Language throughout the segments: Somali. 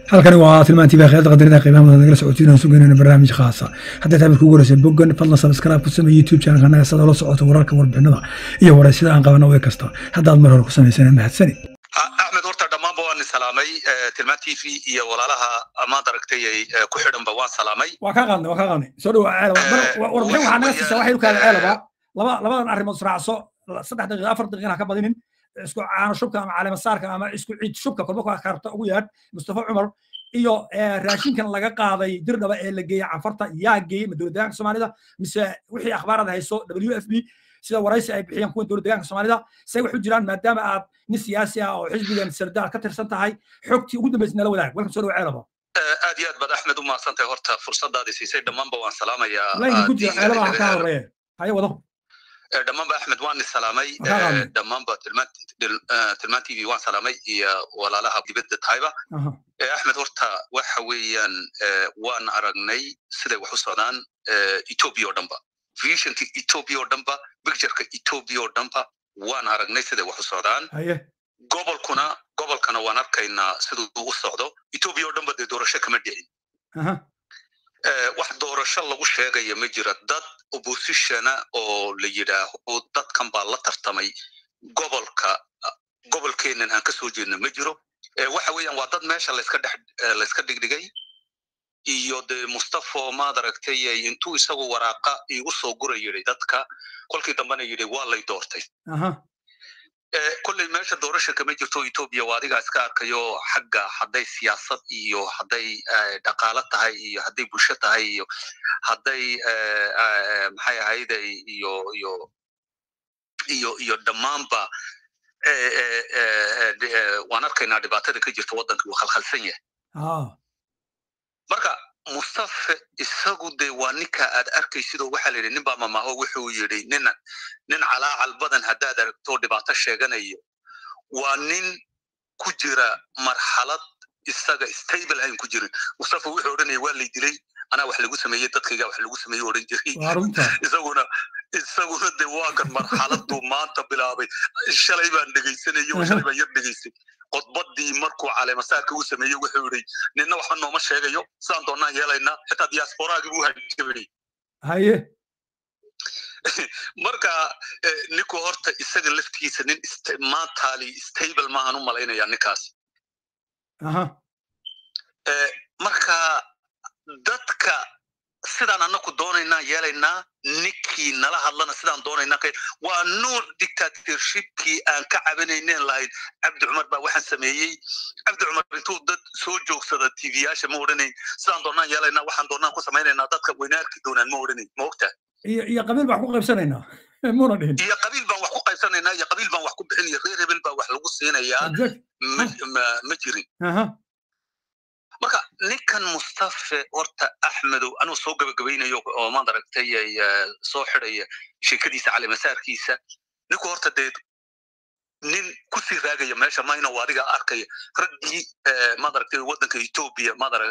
halkani waa tilmaantii baa khayada qadarida qiimaha mudan nagala socotiin suganayna barnaamij khaasa haddii taabid kugu horeysa bogan fadlan subscribe ku samee youtube channelka annaga sada la socoto wararka warbixinada iyo wareysida aan qabana way kasta haddaad mar hore ku samaysana mahadsanid axmed horta dhammaanba waan salaamay tilmaan t v iyo walaalaha amaad aragtay ay ku xidhanba waan salaamay waa kaa qaadnay waa kaa qaadnay soo dhawa ceelaba warbixin waxaa naga siisa waxay ukaaga ceelaba laba labadan arrimood israacso saddex daqiiqa afar daqiiqana ka badinin isku caano shubka ama caleema saarka ama isku ciid shubka kolba ku karta ugu yaadh mustafa cumar iyo raashinkan laga qaaday dirdhaba ee la geeyey canfarta yaa geeyey ma dowlad deegaanka soomaalida mise wixii akhbaarada hayso w f b sida waraysi ay bixiyeen kuwa dowlad deegaanka soomaalida say wax u jiraan maadaama aad nin siyaasi ah oo xisbigan sardaar ka tirsan tahay xogtii ugu dambaysa nala wadaag welkan soo dhawa ceelaba aad iyo aad baad axmed u mahadsantahay horta fursadaadii siisay dhammaanba waan salaamayaa laynka ku jira ceelaba ha kaa horeeye haye wado dhammaanba axmed waan salaamay dhammaanba tilmaan t v waan salaamay iyo walaalaha dibadda tahayba axmed horta waxa weeyaan waan aragnay siday wax u socdaan ethiopia oo dhanba visionka ethiopia oo dhanba pictureka ethiopia oo dhanba waan aragnay siday wax u socdaan gobolkuna gobolkana waan arkaynaa siduu u socdo ethiopia oo dhanba dee doorasho kama dhicin wax doorasho lagu sheegaya ma jira dad oppositiona oo la yidhaaho dadkan baa la tartamay gobolka gobolkeenan aan ka soo jeedno ma jiro waxa weeyaan waa dad meesha layska dhex layska dhigdhigay iyo dee mustafo maad aragtay intuu isagu waraaqa igu soo gura yidhi dadka kolkii dambena yidhi waa lay doortay kolley meesha doorasha kama jirto ethiopia waa adigaa iska arkayo xagga hadday siyaasad iyo hadday dhaqaalo tahay iyo hadday bulsho tahay iyo hadday maxay ahayde iyo iyo iyo iyo dhammaanba waan arkaynaa dhibaatada ka jirta waddanka wuu khalkhalsan yahay marka mustafe isagu dee waa ninka aad arkaysidoo waxaa la yidhi nin baa mamaho wuxuu yidhi nin nin calaacal badan haddaad aragto dhibaato sheeganayo waa nin ku jira marxalad isaga stable ayn ku jirin mustafa wuxuu odhanaya waa lay dilay anaa wax lagu sameeyey dadkayga wax lagu sameeyey odhan jiray isaguna isaguna dee waa kan marxaladuu maanta bilaabay shalay baan dhegaysanayo shalay baan yar dhegaystay qodbadii markuu caleemasaarka uu sameeyey wuxuu yidhi ninna waxba nooma sheegayo sidaan doonnaan yeelaynaa xitaa diasporaagii buu hajabay haye marka ninku horta isaga laftigiisa nin maantaali stable maahan u malaynaya ninkaas marka dadka sidaan annaku doonaynaa yeelaynaa ninkii nala hadlana sidaan doonaynaa waa nuuc dictatorshipkii aan ka cabanayneen lahayd cabdi cumar baa waxaan sameeyey cabdi cumar intuu dad soo joogsada tvyaasha ma odhanayn sidaan doonaan yeelaynaa waxaan doonaan ku samaynaynaa dadka weynaarki doonaan ma odhanayn ma ogtaa iyo iyo qabiil baan ku qaybsanaynaa muna dhihin iyo qabiil baan wax ku qaybsanaynaa iyo qabiil baan wax ku bixin iyo reer hebel baa wax lagu siinayaa ma jirin marka ninkan mustafe horta axmedow anuu soo gabagabaynayo oo maad aragtay soo xidaya sheekadiisa calimasaarkiisa ninku horta dee nin kusii raagaya meesha mayna u adiga arkaya raggii maad aragtay waddanka ethiopia maad arag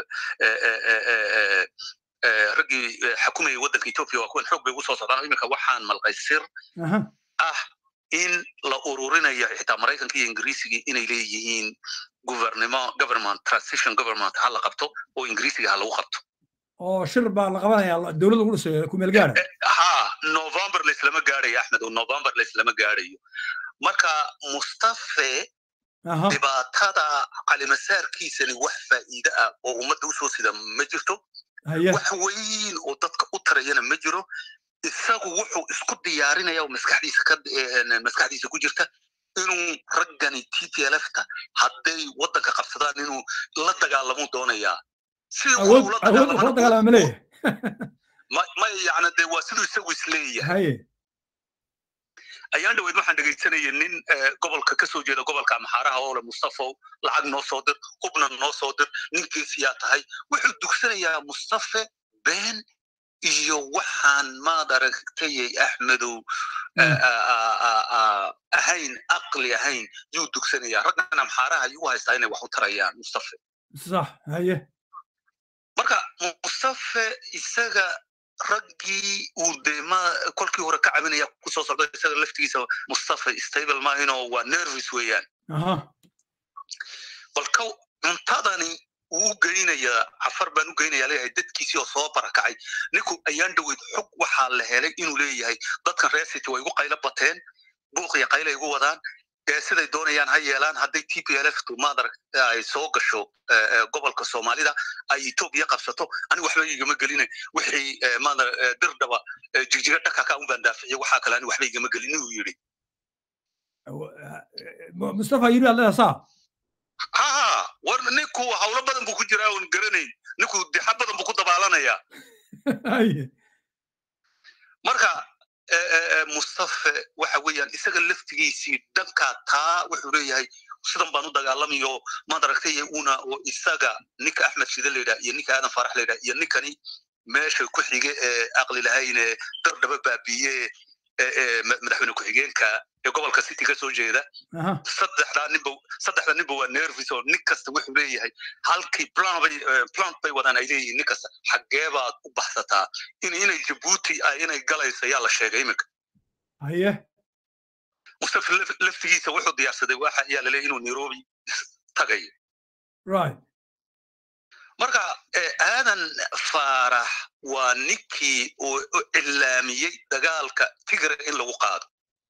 raggii xakumayay waddanka ethiopia waa kuwan xoog bay ugu soo socdaan iminka waxaan malqay sir ah in la ururinayo xitaa maraykanka iyo ingiriisigii inay leeyihiin guvernimo government transition government ha la qabto oo ingiriisiga ha lagu qabto oo shir baa la qabanaya dowladda ugu dhisayo kumeel gaara ha november laislama gaarayo axmed oo november laislama gaarayo marka mustafe dhibaatada calimasaarkiisani wax faa'iide ah oo ummadda usoo sida ma jirto wax weyn oo dadka u tarayana ma jiro isagu wuxuu isku diyaarinaya oo maskaxdiisa ka maskaxdiisa ku jirta inuu raggani t t lfta hadday waddanka qabsadaan inuu la dagaalamuu doonayaa may yani dee waa siduu isagu isleeyahay ayaan dhaweyd waxaan dhegaysanaya nin gobolka ka soo jeeda gobolka amxaaraha oo le mustafow lacag noo soo dir hubna noo soo dir ninkiisiyaa tahay wuxuu dugsanayaa mustafe been iyo waxaan maad aragtayay axmedow ahayn aqli ahayn yuu dugsanayaa raggan amxaaraha ayuu u haystaa inay wax u tarayaan mustafe sax haye marka mustafe isaga raggii uu dee ma kolkii hore ka cabinaya kusoo socdo isaga laftigiisa mustafa stable maahinoo waa nervis weeyaan balka cuntadani uu u geynayaa cafar baan u geynayaa leeyahay dadkiisii oo soo barakacay ninku ayaan dhaweyd xog waxaa la helay inuu leeyahay dadkan reer city way igu qaylo bateen buuq iyo qayla igu wadaan siday doonayaan ha yeelaan hadday t p l f tu maadarag ay soo gasho gobolka soomaalida ay etoobiya qabsato ani waxba igama gelina wixii maadar dirdhaba jigjiga dhakaka un baan daaficiye waxaa kale ani waxba igama gelin inuu yidhi mustafa yiri alle saa ha war ninku hawlo badan buu ku jiraa oon garanayn ninku dixa badan buu ku dabaalanayaa marka mustafe waxa weeyaan isaga laftigiisii dhankaa taa wuxuu leeyahay sidan baan u dagaalamayo maad aragtay una oo isaga ninka axmed shide la yidhaha iyo ninka aadan farax la yidhaha iyo ninkani meesha ku xige ee aqli lahayn ee dardhaba baabiye madaxweyne ku-xigeenka ee gobolka city ka soo jeeda saddexdaa ninba saddexda ninba waa nervis oo nin kasta wuxuu leeyahay halkii plan bay plant bay wadaan ay leeyihiin nin kasta xaggee baad u baxsataa in inay jabuuti ay inay galayso ayaa la sheegay iminka haye mustafa laftigiisa wuxuu diyaarsaday waxa ayaa laleeyahy inuu nairobi tagayo right marka aadan faarax waa ninkii uu cilaamiyey dagaalka tigre in lagu qaado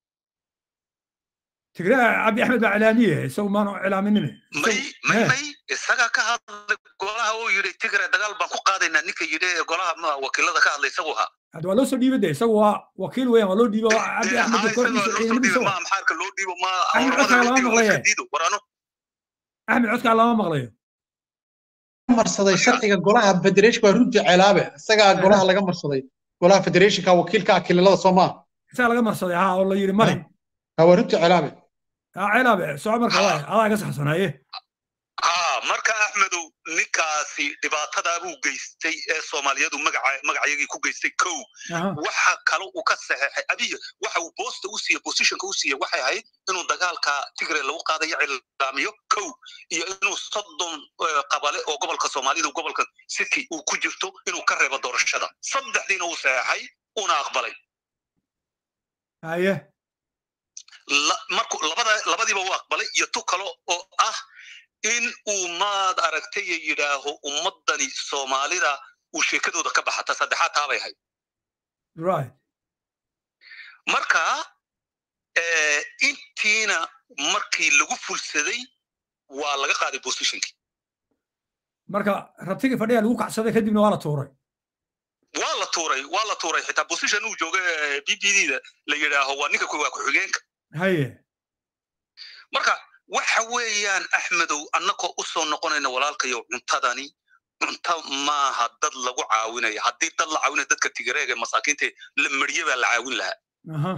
tigre cabdi axmed baa cilaamiye isagu maanu cilaaminine may may may isagaa ka hadlay golaha uu yidhi tigre dagaal baan ku qaadaynaa ninka yidhi ee golaha wakiilada ka hadlay isagu ahaa hadda waa loo soo dhiibay de isagu waa wakiil weeyaan waa loo dhiibo cabdi axmed kooxdiisa ciidamadiisa ma maxaarka loo dhiibo ma axmed codkaa lama maqlaye warano axmed codkaa lama maqlayo marsaday sharciga golaha federation waa runtii celaabe isagaa golaha laga marsaday golaha federationka wakiilka akililada soo maaha isagaa laga marsaday ha oo la yidhi mari waa runtii celaabe ha celaabe soco marka waay adaa iga saxsanaye ha marka axmedow ninkaasi dhibaatadaa buu geystay ee soomaaliyadu magaca magacayagii ku geystay kow waxa kale uu ka saxeexay abiya waxa uu boosta u siiye positionka u siiye waxay ahayd inuu dagaalka tigre lagu qaadayo cilaamiyo kow iyo inuu soddon qabale oo gobolka soomaalida gobolka city uu ku jirto inuu ka reebo doorashada saddexdiina uu saxeexay una aqbalay haye marku labada labadiiba uu aqbalay iyo tu kale oo ah in uu maad aragtay yidhaaho ummaddani soomaalida uu sheekadooda ka baxata saddexaad taabay ahayd right marka intiina markii lagu fulsaday waa laga qaaday positionkii marka rabtigii fadhiya lagu kacsaday kadibna waa la tuuray waa la tuuray waa la tuuray xitaa position uu jooga b b d da la yidhaaho waa ninka waa ku-xigeenka haye marka waxa weeyaan axmedow annagoo u soo noqonayna walaalkayo cuntadani cunto maaha dad lagu caawinaya haddii dad la caawinaya dadka tigareega masaakiinta la marye baa la caawin lahaa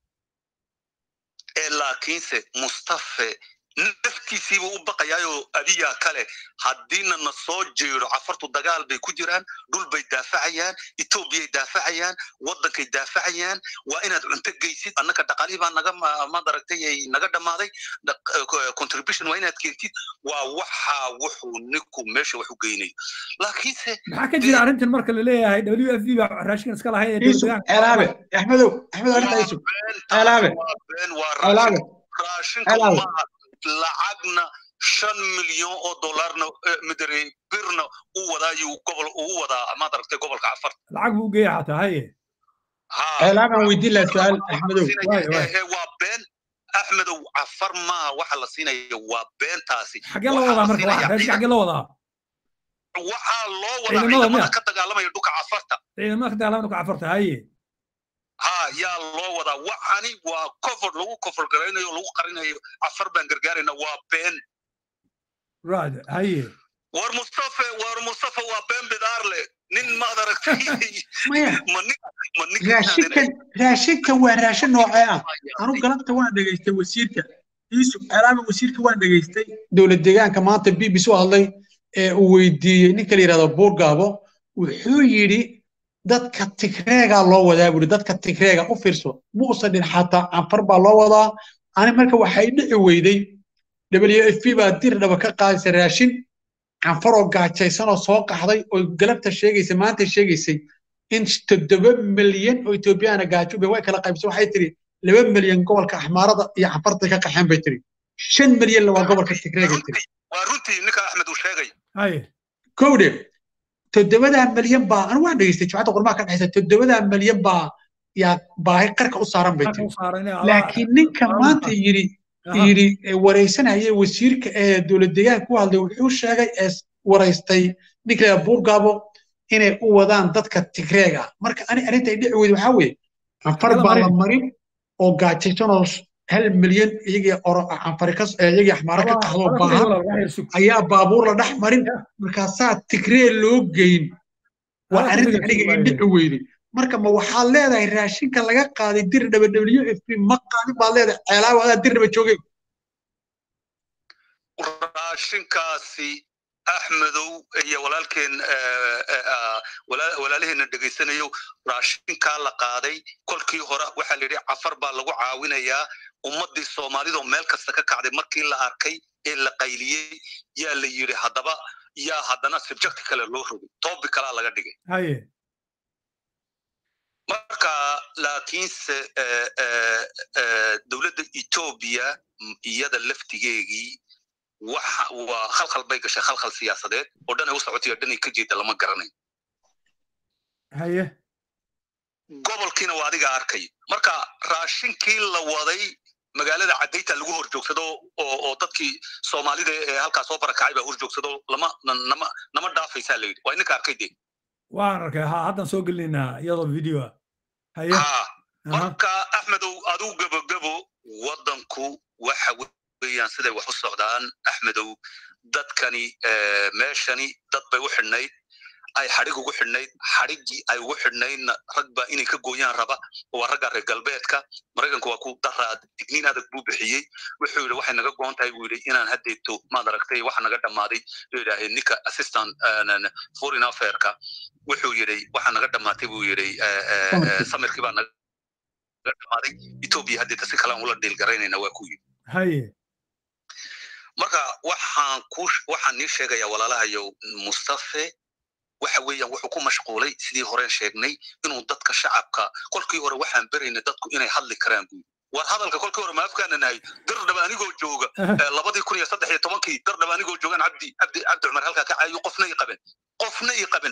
ee laakiinse mustafe naftiisiiba u baqayaayoo adiyaa kale haddiina na soo jeedo cafartu dagaal bay ku jiraan dhul bay daafacayaan etoobiyay daafacayaan waddankay daafacayaan waa inaad cunto geysid annaka dhaqaalihii baa naga maad aragtay naga dhammaaday contribution waa inaad keentid waa waxa wuxuu ninku meesha wax u geynayo laakiinse maxaa ka jira arrintan marka la leeyahay w f b baa raashinkan iska lahayd ee dowladdeegaanka celaabe axmedow axmed arrinta isu celaabe celaabe raashinka maaha lacagna shan milyan oo dollarna midare birna u wadaayuu gobol uu wadaa maad aragtay gobolka cafar lacag buu geeya xataa haye ceelaabaan weydiin lahaa su-aal axmedow waa been axmedow cafar maaha waxa la siinaya waa beentaasi xaggee loo wadaa marka raashinka xaggee loo wadaa waxaa loo wadaa ciidamada ka dagaalamaya dhulka cafarta ciidamada ka dagaalamaya dhulka cafarta haye ha yaa loo wadaa waxani waa cover lagu cover garaynayo lagu qarinayo cafar baan gargaarayna waa been right haye war mustafa war mustafa waa been bidaar leh nin maad aragtay maya ma nin ma nin raashinkan raashinkan waa raashin noocee ah anu galabta waan dhegaystay wasiirka iisub alaaba wasiirka waan dhegaystay dowlad deegaanka maanta b b c u hadlay ee uu weydiiyey ninka la yidhahdo buurgaabo wuxuu yidhi dadka tigreegaa loo wadaa buuri dadka tigreega u fiirso muusan dhin xataa canfar baa loo wadaa ani marka waxay dhici weyday w f p baa dir dhaba ka qaadaysa raashin canfaroo gaajaysanoo soo qaxday oo galabta sheegaysa maanta sheegaysay in toddoba milyan oo etoobiyaana gaajube way kala qaybsay waxay tiri laba milyan gobolka axmaarada iyo canfarta ka qaxeen bay tiri shan milyanna waa gobolka tigreega tiri waa runtii ninka axmed uu sheegay haye kowde toddobadaa milyan baa anu waan dhegeystay jumcadda qurmaha ka dhexaysa toddobadaa milyan baa yaa baahi qarka u saaran bay tiri laakiin ninka maanta yidhi yidhi waraysanaya wasiirka ee dowlad deegaanka ku hadlay wuxuu sheegay ee waraystay ninka buurgaabo inay u wadaan dadka tigreega marka ani arrinta ay dhici weyda waxaa weeye canfar baa la marin oo gaajaysanoo hal milyan iyagii canfarikas iyagii axmaaro ka qaxdoo baahan ayaa baabuur la dhex marin markaasaa tigree loo geyn waa arrinta aniga ay dhici weyday marka ma waxaad leedahay raashinka laga qaaday dir dhaba w f p ma qaadin baad leedahay ceelaawa adaa dir dhaba joogay raashinkaasi axmedow iyo walaalkeen walaalaheena dhegaysanayo raashinkaa la qaaday kolkii hore waxaa la yidhi cafar baa lagu caawinayaa ummaddii soomaalidoo meel kasta ka kacday markii la arkay ee la qayliyey yaa la yidhi haddaba yaa haddana subject kale loo rogay topic kalaa laga dhigay marka laakiinse dowladda etoobiya iyada laftigeegii waxa waa khalkhal bay gashay khalkhal siyaasadeed oo dhan ay u socotay oo dhan ay ka jeeda lama garanayo haye gobolkiina waa adiga arkay marka raashinkii la waday magaalada cadayta lagu hor joogsado oo oo dadkii soomaalida ee halkaa soo barakacay baa hor joogsado lama nama nama dhaafaysaa la yidhi waa ininka arkay dee waan arkay ha haddan soo gelinaynaa iyadoo video haye ha marka axmedow aduu gabogabo waddanku waxa weeyaan siday wax u socdaan axmedow dadkani meeshani dad bay u xidhnayd ay xadhig ugu xidhnayd xadhiggii ay ugu xidhnaydna rag baa inay ka gooyaan raba waa ragga reer galbeedka maraykanku waa ku daraa digniin adag buu bixiyey wuxuu yidhi waxay naga goon tahay buu yidhi inaan haddeeto maad aragtay waxa naga dhammaaday buu yidhaahay ninka assistant foreign affairka wuxuu yidhi waxa naga dhammaatay buu yidhi samirkii baa naga dhammaaday etoobiya haddeeta si kalaan ula dhiilgaraynayna waa ku yidhi haye marka waxaan ku waxaan nii sheegayaa walaalahayow mustafe waxa weeyaan wuxuu ku mashquulay sidii horeen sheegnay inuu dadka shacabka kolkii hore waxaan beraynay dadku inay hadli karaan buyi war hadalka kolkii hore maafkaana nahay dardhaba anigoo jooga labadii kun iyo saddex iyo tobankii dardhaba anigoo joogaan cabdi cabdi cabdi cumar halkaa ka caayo qofna i qaben qofna i qaben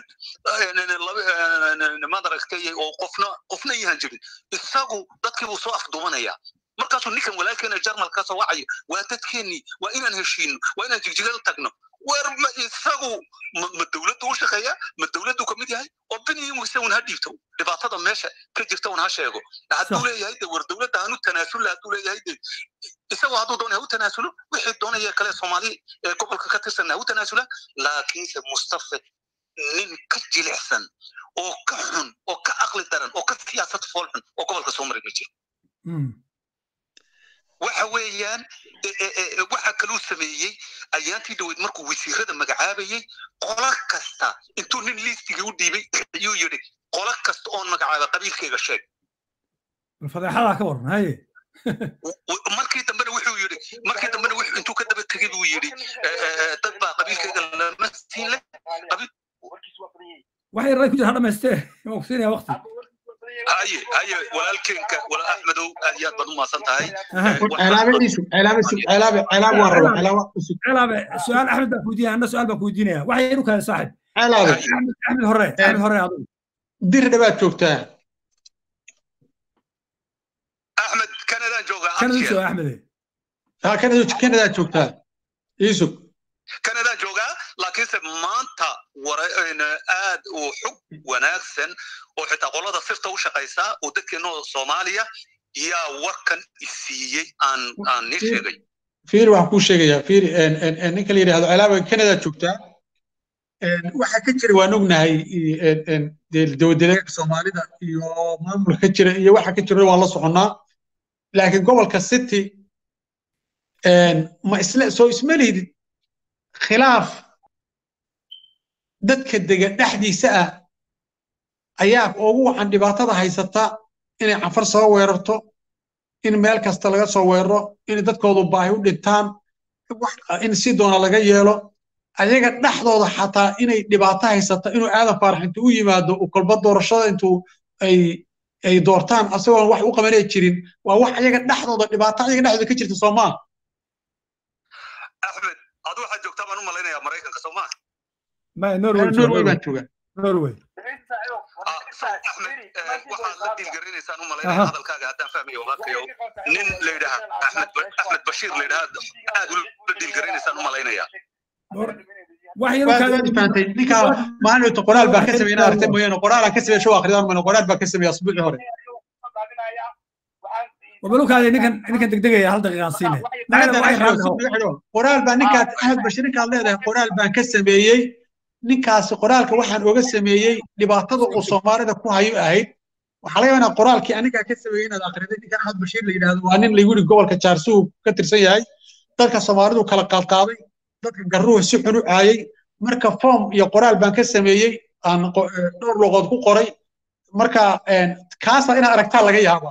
maad aragtay oo qofna qofna iyahan jirin isagu dadkii buu soo afduumanayaa markaasuu ninkan walaalkeena jarmal ka soo wacayo waa dadkeennii waa inaan heshiino waa inaan jigjigada tagno war ma isagu ma dowladdu u shaqeeya ma dowladdu ka mid yahay oo biniisa un ha dhiibto dhibaatada meesha ka jirta un ha sheego hadduu leeyahay de war dowladda hanu tanaasulla hadduu leeyahay de isagoo hadduu doonaya ha u tanaasulo wixii doonaya kale soomaali ee gobolka ka tirsan ha u tanaasula laakiinse mustafe nin ka jilicsan oo ka xun oo ka aqli daran oo ka siyaasad fool xun oo gobolka soo maray ma jiro waxa weeyaan waxa kaluu sameeyey ayaantii dhaweyd markuu wasiirada magacaabayey qola kasta intuu nin liistigii u dhiibay ayuu yidhi qola kasta oon magacaaba qabiilkayga sheeg fadeexadaa ka waran haye markii dambena wuxuu yidhi markii dambena intuu ka daba tegey buu yidhi dad baa qabiilkayga lama siin leh waxay ray ku jira ha dhamaystee waan ku siinaya waqti haye haye walaalkeenka wala axmedow aad iyo aad baad u maasan tahay ceelaabe su-aal axmed baan kuweydiinaya anna su-aal baan kuweydiinaya waxay inu kahay saaxib axmed hore axmed hore adigu dir dhabaad joogtaa axmed kanadaan joogaa kanada soo axmede ha kanada kanadaad joogtaa iisug kanadaan joogaa laakiinse maanta aad uu xog wanaagsan oo xitaa qolada sirta u shaqaysaa oo dadkeennoo soomaaliya yaa warkan isiiyey aan aan nii sheegay fiiri waxaan kuu sheegayaa fiiri ninka la yidhahdo celaaba kanadaad joogtaa waxaa ka jira waan ognahay dowladdeegaanka soomaalida iyo maamulka ka jira iyo waxa ka jira waan la soconnaa laakiin gobolka city ma isle soo isma lihidid khilaaf dadka dega dhexdiisa ah ayaa ugu wacan dhibaatada haysata inay canfar soo weerarto in meel kasta laga soo weeraro in dadkoodu baahi u dhintaan in si doona laga yeelo ayaga dhexdooda xataa inay dhibaato haysata inuu aadan faarax intuu u yimaado uu kolba doorashada intuu ay ay doortaan asagoon wax u qabanay jirin waa wax ayaga dhexdooda dhibaato ayaga dhexdooda ka jirta soomaa axmed adu waxaad joogtaa baan u malaynayaa maraykanka soomaa norway baan joogaa norway axmed waxaad la diilgarinaysaan u malaynaya hadalkaaga haddaan fahmayo walaalkayo nin la yidhaha axmed axmed bashiir la yidhaha aad ula diilgarinaysaan u malaynaya fahamtay ninka maalinta qoraal baa ka sameeyay aragtay mooyaane qoraalaan ka sameeyay show akhriyaan mayno qoraal baa ka sameeyay asbuucii hore wabalukaadi ninkan ninkan degdegaya hal daqiiqaan siine qoraal baa ninkaas axmed bashir ninkaad leedahay qoraal baan ka sameeyey ninkaasi qoraalka waxaan oga sameeyey dhibaatada uu soomaalida ku hayo ahayd waxaa laga yaabaa qoraalkii anigaa ka sameeyey inaad akhriday ninkan axmed bashiir la yidhaahdo waa nin lagu yidhi gobolka jaarsuhu ka tirsan yahay dadka soomaalidu kala qaadqaaday dadka garruhu si xun u caayay marka form iyo qoraal baan ka sameeyey aan dhowr luqood ku qoray marka kaasa inaad aragtaa laga yaabaa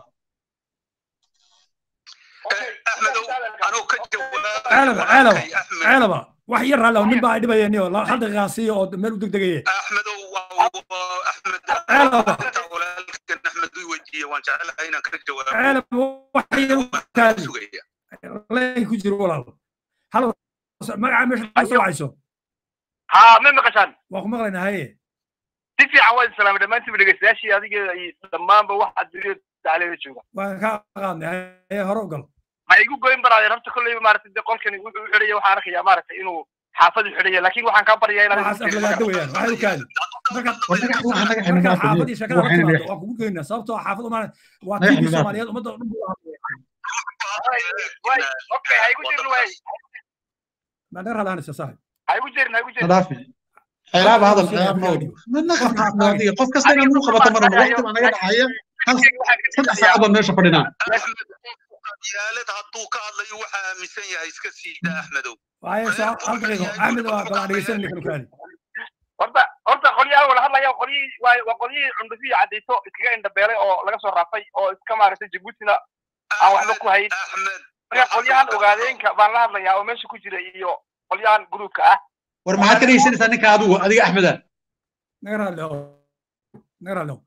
ceelaba wax yar raalli nin baa dhibayeen oo hal daqiiqaan siiyo oo meel u degdegaye axmedow axmed axmed uu weydiiyey waan jecelahay inaan ka jawaabo ceelaba wax yar kaadi leen ku jiro walaal hal magaca meesha ka soo wacayso haa ma maqashaan waan ku maqlaynaa haye si fiican waa islaamay dhammaantiiba dhegeystayaashii adiga iyo dhammaanba waxa duniyada tacleeda jooga waan ka qaadnay haye hore u gal ma igu goyn baraadeen horta kolleyba maaragtay dee qolkani wuxuu u xidhaya waxaan arkayaa maaragtay inuu xaafadu xidhaya laakiin waxaan kaa baryaa inaad waxaas aflagaada weyaan waxay u kaadi marka xaafadii sheekada la timaado waan kugu geynaa sababtoo xaafad umaan waa tiibi soomaaliyeed ummadda oo dhan buu okay ha igu jirin waay maadheer halaanaysa saaxib ha igu jirin ha igu jirin nadaafi cilaaba hadal cilaab noodiga qof kasta inaad muu qabato mar waqti baa naga dhacaya saddex saacadood meesha fadhinaan yaalad hadduu ka hadlayo waxaa aaminsan yahay iska siida axmedow waaye hal daqiiqo axmed waa balaan dhegeysan ninkan kaadi horta horta qolyaha wala hadlaya qolyihii waa waa qolyihii cundufi iyo cadayso iskaga indhabeelay oo laga soo raafay oo iska maaragtay jabuutina aan waxba ku hayn marka qolyahan ogaadeenka baan la hadlayaa oo meesha ku jira iyo qolyahan gruupka ah war maxaad ka dhegeysanaysaa ninka adigu adiga axmeda naga raadleo naga raadleo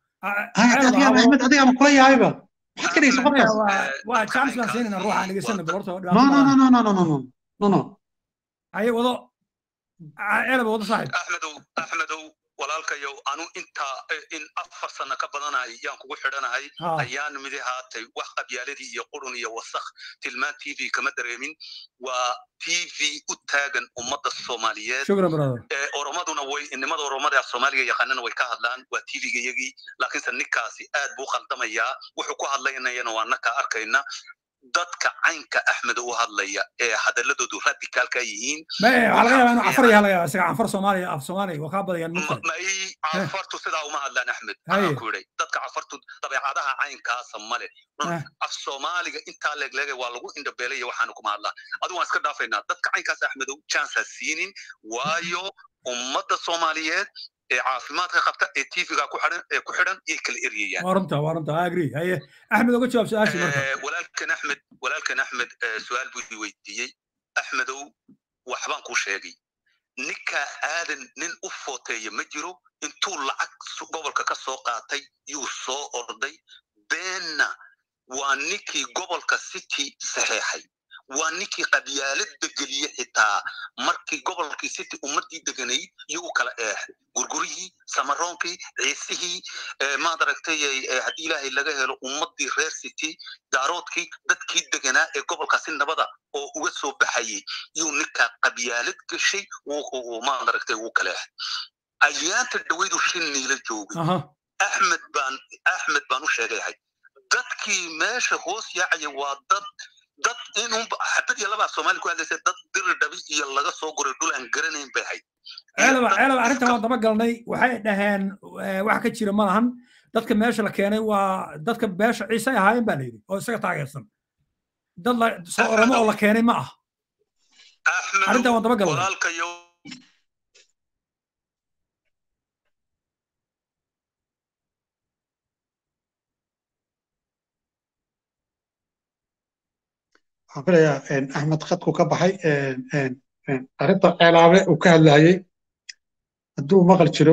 axmed adiga ama kula yaayba maxaad ka dhegeysan qofkaas waa chance baan siinayna ruuxa aan dhegeysana bal horta no no no no no no no no no no haye wado ceelaba wado saaxib axmedow axmedow walaalkayow anu intaa in afar sano ka badanahay yaan kugu xidhanahay ayaan midi haatay wax qabyaaladii iyo qurun iyo wasakh tilmaan t v kama dareemin waa t v u taagan ummadda soomaaliyeed shukran brother oromaduna way nimada oromada soomaaliga yaqaanana way ka hadlaan waa t v-ga iyagii laakiinse ninkaasi aad buu khaldamayaa wuxuu ku hadlaynayana waa naka arkayna dadka caynka axmed u hadlaya ee hadaladoodu radicaalka yihiin waxaa laga yaabaa inuu cafar yaha laga yaaba isaga cafar soomaaliya af soomaaliya waa kaa badayaan mugta may cafartu sidaa uma hadlaan axmed anaa ku idhay dadka cafartu dabeecadaha caynkaasa male af soomaaliga intaa leegleega waa lagu indhabeelaya waxaana kuma hadlaan adigu waan iska dhaafaynaa dadka caynkaas axmedow jansa siinin waayo ummadda soomaaliyeed ee caafimaadka qabta ee tvga ku xidhan ee ku xidhan yay kala eryayaan waa runta waa runta agree haye axmed oga jawaab su-aashii marka walaalkan axmed walaalkan axmed su-aal buu i weydiiyey axmedow waxbaan kuu sheegay ninkaa aadan nin u footeeya ma jiro intuu lacag gobolka ka soo qaatay yuu soo orday beenna waa ninkii gobolka city saxeexay waa ninkii qabyaalada geliye xitaa markii gobolkii city ummadii deganayd iyo u kala eexday gurgurihii samaroonkii ciisihii maad aragtay haddii ilaahay laga helo ummadii reer city daaroodkii dadkii deganaa ee gobolkaasi nabada oo uga soo baxayay yuu ninkaa qabyaalad gashay maad aragtay uu kala eexday ayaanta dhawaydu shin niila joogay axmed baan axmed baan u sheegayahay dadkii meesha hoos yaacaya waa dad dad inun xabad iyo labaa soomaali ku hadlaysa dad diri dhabi iyo laga soo guray dhul aan garanayn bay ahayd ceelaba ceelaba arrintan waan daba galnay waxay dhaheen wax ka jira ma lahan dadka meesha la keenay waa dadka beesha ciise ahaayeen baa layidhi oo isaga taageersan dad soo oromo oo la keenay ma ah arrintan waan daba galnay waxaan filayaa axmed khadku ka baxay arrinta ceelaabe uu ka hadlayay hadduu maqal jiro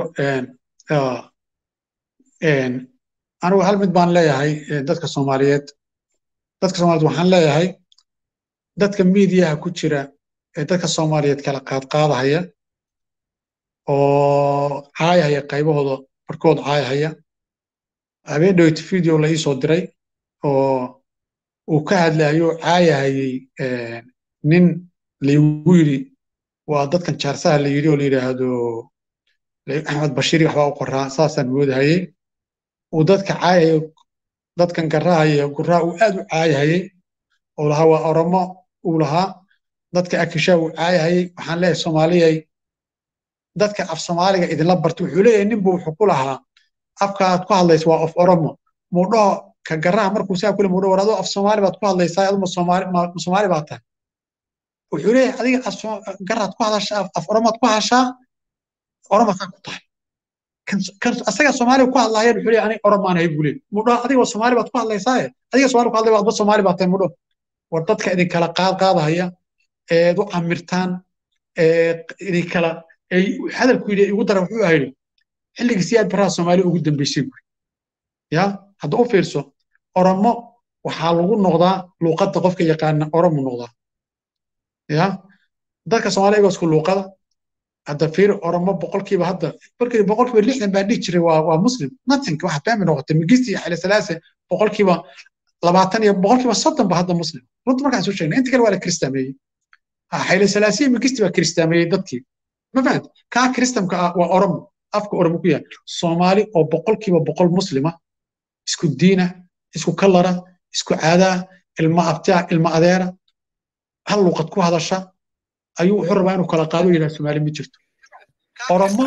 anigu hal mid baan leeyahay dadka soomaaliyeed dadka soomaaliyeed waxaan leeyahay dadka miidiyaha ku jira ee dadka soomaaliyeed kala qaadqaadahaya oo caayahaya qaybahooda barkood caayahaya habeen dhowt video la ii soo diray oo uu ka hadlayo caayahayay nin laygu yidhi waa dadkan jaarsaha la yidhi oo la yidhaahdo axmed bashiiri waxbaa u qoraa saasaan moodahayey uu dadka caayahayo dadkan garahaya guraa uu aad u caayahayey oo lahaa waa oromo uu lahaa dadka akishaa uu caayahayey waxaan leeyahay soomaaliyay dadka af soomaaliga idinla barta wuxuu leeyahay ninbu wuxuu ku lahaa afka aad ku hadlaysa waa of oromo muudhaho ka garaha markuu saa kule muudhaho war adoo af soomaali baad ku hadlaysaa aduma soomaali ma soomaali baad tahay wuxuu leeyahay adiga garaad ku hadashaa af oromaad ku hadashaa oromasaa ku tahay kan asaga soomaaliga ku hadlaaya wuxuu leeyahay aniga oromaan ahay buu leeyahay muudhaho adiga soomaali baad ku hadlaysaaye adiga soomaali ku hadlaya adba soomaali baad tahay muudhaho war dadka idinkala qaad qaadahaya eed u camirtaan idinkala hadalku yidhi igu dara wuxuu ahayd xilligii siyaad baraha soomaaliya ugu dambeysay buuri ya hadda u fiirso oromo waxaa lagu noqdaa luuqadda qofka yaqaana oromo noqdaa ya dadka soomaaliya igoo isku luuqada hadda fiir oromo boqolkiiba hadda markii boqolkiiba lixdan baa dhihi jiray waa waa muslim nothing waxa beemi noqotay migisti iyo xile salaase boqolkiiba labaatan iyo boqolkiiba soddon ba hadda muslim runta markaan soo sheegnay inta kale waa la kiristaameeyey xile salaasiya migisti baa kiristaameeyey dadkii ma fahamta kaa kiristamka ah waa oromo afka oromo ku yaal soomaali oo boqolkiiba boqol muslima isku diina isku kalara isku caadaa ilma abtaa ilma adeera hal luuqad ku hadasha ayuu wuxuu rabaa inuu kala qaado yidhaha soomaali ma jirto oromo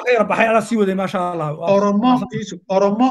oromo oromo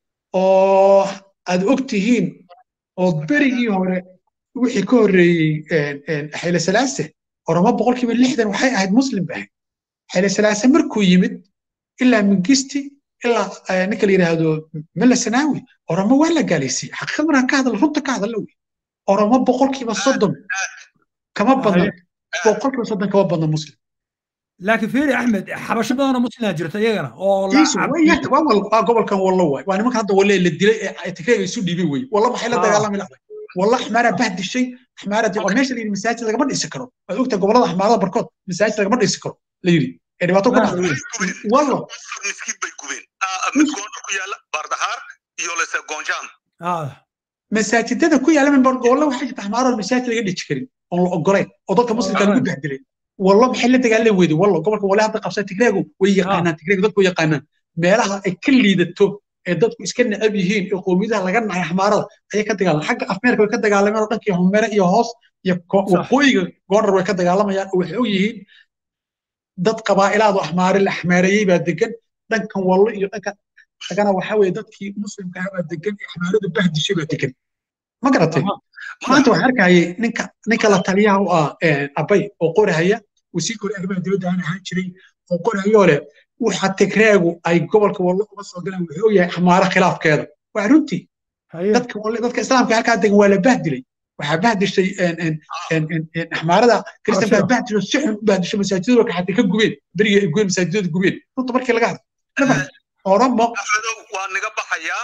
oo aad og tihiin oo berigii hore wixii ka horreeyey xile salaase oromo boqolkiiba lixdan waxay ahayd muslim ba ahayd xile salaase markuu yimid ilaa mingisti ilaa ninka la yidhaahdo mela sanaawi oromo waa la gaalaysay xaqiiqad markaan ka hadal runta ka hadalla wey oromo boqolkiiba soddon kama badna boqolkiiba soddon kama badna muslim laakiin fiiri axmed xabasho badanoo muslimaa jirta iyagana oo waa gobolkan wallo waay waa nimanka hadda walle la dilay ee tigreega isu dhiibay wey wallo maxay la dagaalami lahay wallo axmaaraa bahdishay axmaaraa oo meesha la yidhi masaajid lagama dhisi karo waad ogtahay gobolada axmaarada barkood masaajid lagama dhisi karo la yidhi ee dhibaato ka dhacday wallo miskiin bay gubeen mid goondar ku yaala baardahaar iyo lese goonjaam masaajidada ku yaala min gobollo waxaa jirta axmaarada masaajid laga dhiji karin oon la ogolayn oo dadka muslimka lagu bahdilay wallo maxay la dagaalan weyday wallo gobolka wale hadda qabsa tigreegu way yaqaanaan tigreegu dadku yaqaanaan meelaha ay ka liidato ee dadku iska necab yihiin ee qoomiyadaha laga nacay axmaarada ayay ka dagaalan xagga afmeerka way ka dagaalameen oo dhankii humere iyo hoos iyo waqooyiga goondar way ka dagaalamayaan oo waxay og yihiin dad qabaa'ilaadu axmaare la axmaareeyey baa degan dhankan wallo iyo dhanka dagana waxa weeye dadkii muslimka ah baa degan ee axmaaradu bahdishay baa degan ma garatay maanta waxaan arkayay ninka ninka la taliyaha u ah abay oo qorahaya wasiirka hore arrimaha dibadda aan ahaan jiray oo qorahayoo leh waxa tigreegu ay gobolka wallo uga soo galeen wuxuu ogyahay xamaaro khilaafkeeda waa runtii dadka walle dadka islaamka halkaa degan waa la bahdilay waxaa bahdishay axmaarada kristan baa bahdisho si xun u bahdisho masaajidada ka xatay ka gubeen berigii ay gubeen masaajidada gubeen runta markii laga hadlo oromo waa naga baxayaa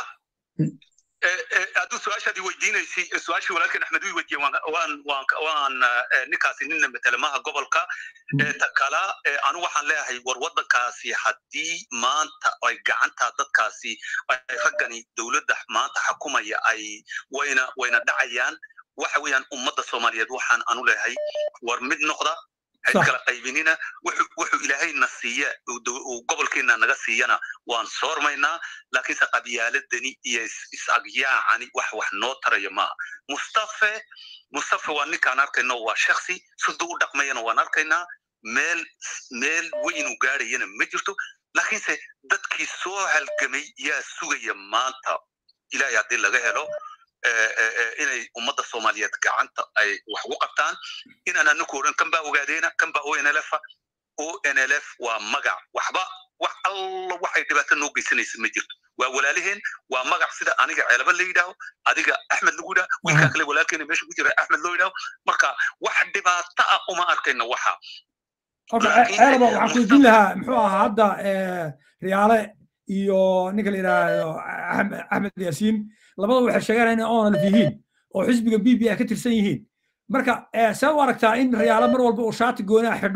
hadduu su-aashaadii weydiinaysay su-aashii walaalkeen axmed uu weydiiyey waan waan waan ninkaasi ninna matalamaha gobolka ta kala anu waxaan leeyahay war waddankaasi haddii maanta ay gacanta dadkaasi raggani dowladda maanta xakumaya ay wayna wayna dhacayaan waxa weeyaan ummadda soomaaliyeed waxaan anu leeyahay war mid noqda hayd kala qaybinina wuxuu ilaahayna siiya uu gobolkeena naga siiyana waan soormaynaa laakiinse qabyaaladani iyo is-agyaacani wax wax noo taraya maaha mustafe mustafe waa ninkaan arkayno waa shaksi siduu u dhaqmayana waan arkaynaa meel meel weynu gaadhayana ma jirto laakiinse dadkii soo halgamay yaa sugaya maanta ilaahay haddii laga helo inay ummadda soomaaliyeed gacanta ay wax ugu qabtaan inaan anaku odhan kan baa ogaadeena kan baa onlf onlf waa magac waxba wax alla waxay dhibaato noo geysanaysa ma jirto waa walaaliheen waa magac sida aniga ceelaba la yidhaaho adiga axmed lagu yidhaho wiilkaa kale walaalkeena meesha ku jira axmed loo yidhaho marka wax dhibaato ah uma arkayno waxa ceelaba waxaan ku weydiin lahaa muxuu ahaa hadda riyaale iyo ninka la yidhaahdo axmed yaasiin labada waxay sheegaan inay onalf yihiin oo xisbiga b b a ka tirsan yihiin marka see u aragtaa in riyaalo mar walba uu shaati goonaa xidho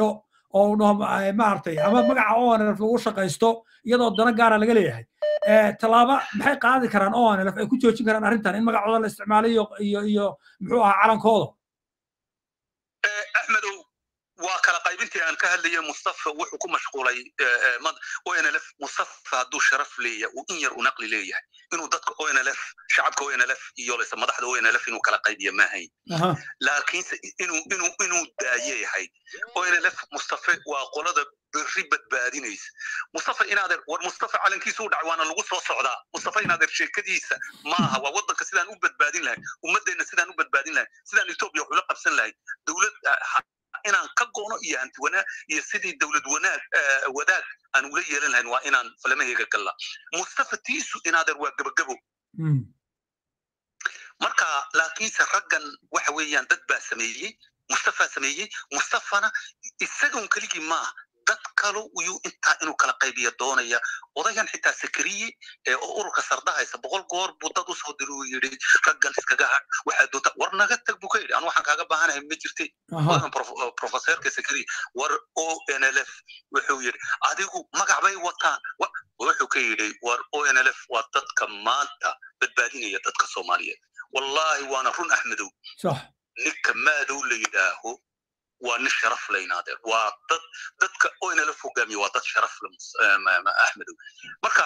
oo dhaho maaragtay ama magaca onlf lagu shaqaysto iyadoo dana gaara laga leeyahay tallaaba maxay qaadi karaan onlf ay ku joojin karaan arrintan in magacooda la isticmaalo iyo iyo iyo muxuu ahaa calankooda axmedow waa kala qaybintii aan ka hadlayay mustafa wuxuu ku mashquulay onlf mustafa hadduu sharaf leeyahay uu in yar u naqli leeyahay inuu dadka onlf shacabka onlf iyo lese madaxda onlf inuu kala qaybiya maahayn laakiinse inuu inuu inuu daaye yahay onlf mustafa waa qolada berri badbaadinaysa mustafa inaadeer war mustafa calankiisu u dhacay waana lagu soo socdaa mustafa inaadeer sheekadiisa maaha waa waddanka sidaan u badbaadin lahay ummadeenna sidaan u badbaadin lahay sidaan etoobiya waxula qabsan lahay dowlad inaan ka goono iyo hanti wanaag iyo sidii dowlad wanaag wadaag aan ula yeelan lahayn waa inaan falamahayga galla mustafa tiisu inaadeer waa gebagabo marka laakiinse raggan waxa weeyaan dad baa sameeyey mustafa sameeyey mustafana isagun keligii maaha dad kale uyuu intaa inuu kala qaybiya doonaya odayan xitaa sakariye oo ururka sarda haysa boqol goor buu dad usoo diri uu yidhi raggan iskaga ha waxaa doonta war naga tag buu ka yidhi anu waxaan kaaga baahanahay ma jirte odagan professorka sakariye war o n l f wuxuu yidhi adigu magac bay wataan wuxuu ka yidhi war o n l f waa dadka maanta badbaadinaya dadka soomaaliyeed wallahi waana run axmedow ninka maadow la yidhaaho waa nin sharaf laynaadeer waa dad dadka oynala fogaamiya waa dad sharaf le axmedow marka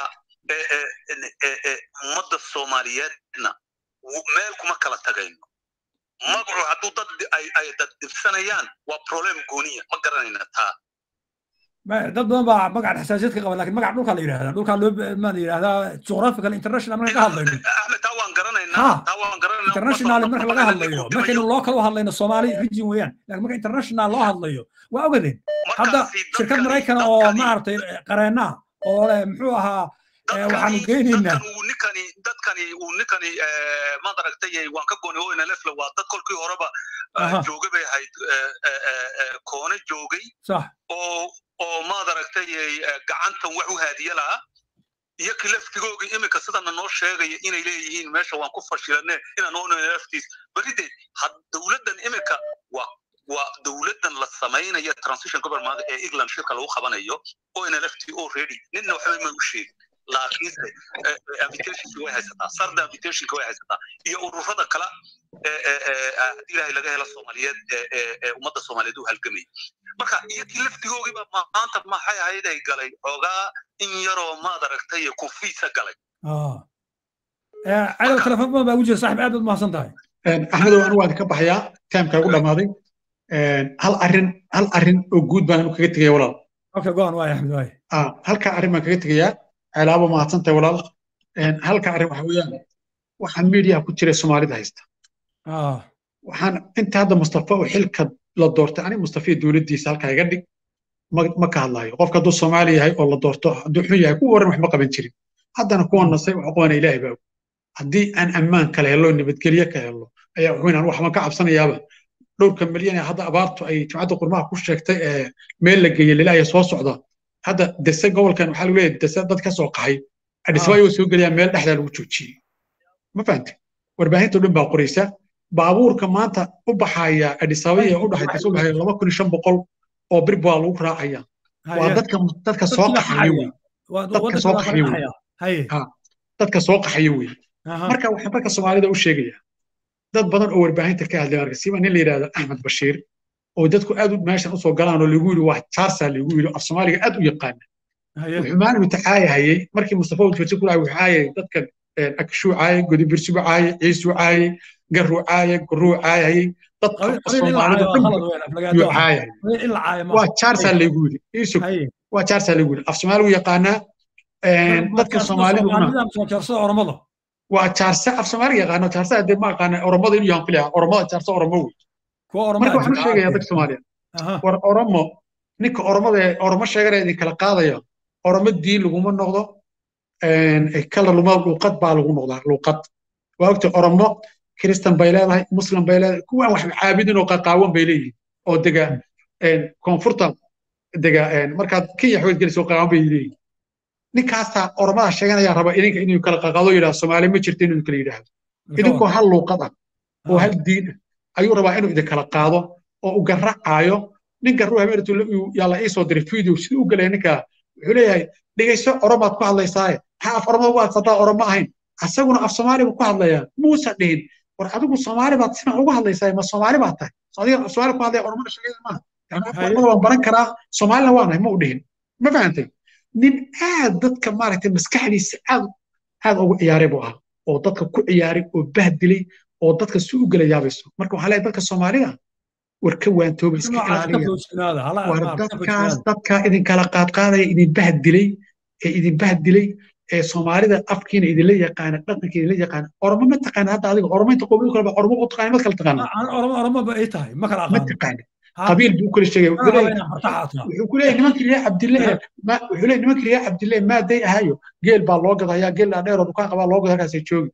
ummadda soomaaliyeedna meel kuma kala tagayno magacu hadduu dad ay dad dhibsanayaan waa problem gooniya ma garanayna taa dad badan baa magaca xasaasiyad ka qaba lakin magaca dhulkaa la yidhahdaa dhulkaa loo ma la yidhahdaa geographical international marka ka hadlayno axmed taa waan garanaynaa taa waan garanaynaa international marka laga hadlayo markaynu local u hadlayno soomaali region weeyaan lakin marka international loo hadlayo waa ogadeen hadda shirkad maraykan oo maaragtay qareenaa oo leh muxuu ahaa waxaanu geynaynaa ninkani dadkani uu ninkani maad aragtay waan ka goonay o nlf waa dad kolkii horeba jooga bay ahayd koone joogay sax oo oo maad aragtay gacantan wax u haadiye lahaa iyo ki laftigooga iminka sidana noo sheegaya inay leeyihiin meesha waan ku fashilane inaan oona laftiis berideed dowladdan iminka waa waa dowladdan la samaynaya transition government ee england shirka lagu qabanayo o nlft already ninna waxba ma u sheegin laakiinse invitationki way haysataa sarda invitationka way haysataa iyo ururada kale haddii ilaahay laga helo soomaaliyeed ee ummadda soomaaliyeed u halgamay marka iyakii laftigoogiiba maanta maxay ahayd ay galay xoogaa in yaroo maad aragtay kufiisa galay cadow telefon badan baa ugu jira saaxib aad baad mahadsan tahay axmedow anu waan ka baxayaa taamka ugu dhammaaday hal arrin hal arrin oo guud baan anu kaga tegaya walaal okay go on waay axmed waay halkaa arrin baan kaga tegayaa ceelaabo mahadsan tahay walaal halka arrin waxa weeyaan waxaan meediyaha ku jira soomaalida haysta waxaan inta hadda mustafa oo xilka la doortay ani mustafa iyo dowladdiisa halkaa iga dhig ma ka hadlaayo qofka hadduu soomaali yahay oo la doorto hadduu xun yahay kuwa waran waxma qaban jirin haddana kuwa nasay wax qabana ilaahay baa haddii aan ammaan kala helo nabadgelye ka helo ayaa wuxuu inaan waxban ka cabsanayaaba dhowrka milyan ee hadda abaartu ay jimcadda qurmaha ku sheegtay ee meel la geeyey lilaayo soo socda hadda dese gobolkan waxaa lagu leeyahay dese dad ka soo qaxay adhisaba ayuu soo gelayaa meel dhexdaa lagu joojiyey ma fahantay warbaahinta dhan baa qoraysa baabuurka maanta u baxaya adhisaba ee u dhaxay dese u baxaya laba kun iyo shan boqol oo bir baa lagu raacaya waa dadka dadka soo qaxaya wey dadka soo qaxaya wey dadka soo qaxaya wey marka waxaan marka soomaalida u sheegaya dad badan oo warbaahinta ka hadlay marka siba nin la yidhahdo axmed bashiir oo dadku aad meeshan usoo galaan oo lagu yidhi waa jaarsa lagu yidhi af soomaaliga aad u yaqaana wuxuu maalin tacaayahayey markii mustafa ujirsi ku dhahay wuxuu caayay dadka akshuu caayay godibirsigu caayay ciisuu caayay garuu caayay guruu caayayay dadka soomaalida dhanbuu caayay waa jaarsa lagu yidhi isug waa jaarsa lagu yidhi af soomaaligu yaqaanaa dadka soomaalidu waa jaarse af soomaaliga yaqaano jaarse hadee ma aqaana oromada inuu yahan filaya oromada jaarse oromo wey marka waxaan u sheegayaa dadka soomaaliya war oromo ninka oromada ee oromo sheeganaya idin kala qaadaya oromo diin laguma noqdo kala luma luuqad baa lagu noqdaa luuqad waa ogta oromo kristan bay leedahay muslim bay leedahay kuwaan wax caabidin oo qaqaawan bay leeyihiin oo dega koonfurta dega markaad kenya xogeed gelis oo qaqaawan bay leeyihiin ninkaasaa oromada sheeganaya raba idinka inuu kala qaqaado yidhaha soomaali ma jirto inuu kala yidhaahdo idinkoo hal luuqad ah oo hal diin ah ayuu rabaa inuu idinkala qaado oo u garacaayo ninka ruux habeertu yaa la iisoo diray video siduu u galaya ninka wuxuu leeyahay dhegayso oromaad ku hadlaysaaye maxaa af oromada u adsataa oromo ahayn asaguna af soomaali buu ku hadlayaa muusa dhihin war adigu soomaali baad sidan ugu hadlaysaa ma soomaali baad tahay adiga af soomaali ku hadlaya oromada sheegaya maaha yani af oromada waan baran karaa soomaalina waanahay ma u dhihin ma fahantay nin aad dadka maaragtay maskaxdiisa aad aad ugu ciyaaray buu ahaa oo dadka ku ciyaaray oo bahdilay oo dadka si u gala yaabayso marka waxaa leeyahay dadka soomaalida war ka waantooba iska ilaaliya war dadkaas dadka idinkala qaadqaadaya idin bahdilay ee idin bahdilay ee soomaalida afkiina idinla yaqaana dhaqanka idinla yaqaana oromo ma taqaana hadda adiga oromo inta qowmiyad kale ba oromo u taqaana ma kala taqaana oromo oromo ba ay tahay ma kala ma taqaana qabiil buu kala sheegay wuxuu ku leeyahay nimankii reer cabdille wuxuu leeyahay nimankii reer cabdille maaday ahayo geel baa loo gadayaa geel dhaadheer oo dukaan qabaa loo gado halkaasay joogi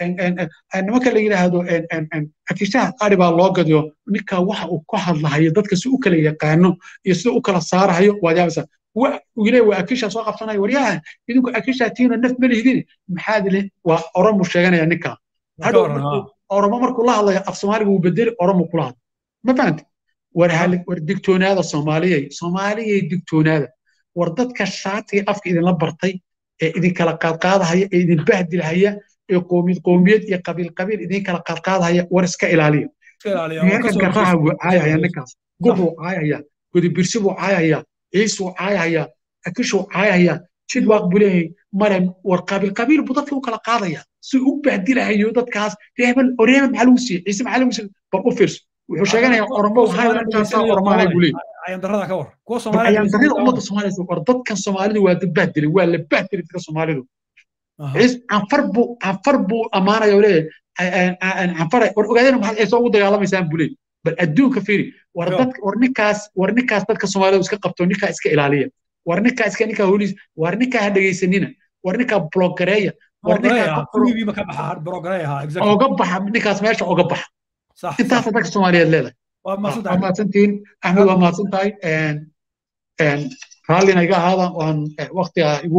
nimanka la yidhaahdo akishaha qari baa loo gadiyo ninka waxa uu ka hadlahayo dadka si u kala yaqaano iyo sida u kala saarahayo waad yaabaysaa wile waa akisha soo qabsanaya waryaha idinku akisha tiina naf ma lihidin maxaad le waa oromu sheeganaya ninka hadhow oromo markuu la hadlayo af soomaaliga wuu bedeli oromu kula hadla ma fahanta war war digtoonaada soomaaliyay soomaaliyay digtoonaada war dadka shaatiga afka idinla bartay ee idinkala qaadqaadahaya ee idin bahdilahaya ee qoomiyad qoomiyad iyo qabiil qabiil idin kala qaadqaadahaya war iska ilaaliya meerka garaha wuu caayahaya ninkaas gubuu caayahaya godibirsi buu caayahaya ciisuu caayahaya akishuu caayahaya jidwaaq buu leeyahay male war qabiil qabiil buu dadka u kala qaadaya si u bahdilahayo dadkaas reebel oo reebel maxaa lagu siiyey ciise maxaa lagu siiyey bal u fiirso wuxuu sheeganayaa oromo haylantaasa oromaanay buu leeyahay ayandarada ka war kuwa ayandarada ummadda soomaalida war dadkan soomaalidu waa dad bahdilay waa la bahdilay dadka soomaalidu ciis canfar buu canfar buu ammaanaya oo leeyahay canfare war ogaadeen maxaad ciise ugu dagaalamaysaan buu leeyahay bal adduunka fiiri war dad war ninkaas war ninkaas dadka soomaalidu iska qabto ninkaa iska ilaaliya war ninkaa iska ninkaa holiis war ninkaa ha dhegaysanina war ninkaa blogareeya war ninkaa oga baxa ninkaas meesha oga baxa intaasa dadka soomaaliyeed leedahay waa mahadsantihiin axmed waa mahadsan tahay raallina iga ahaada waan waktiga igu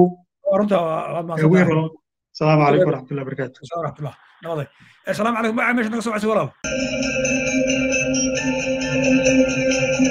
السلام عليكم ورحمه الله وبركاته ورحمه الله نواضي السلام عليكم ما عمش نقص وعسي ولا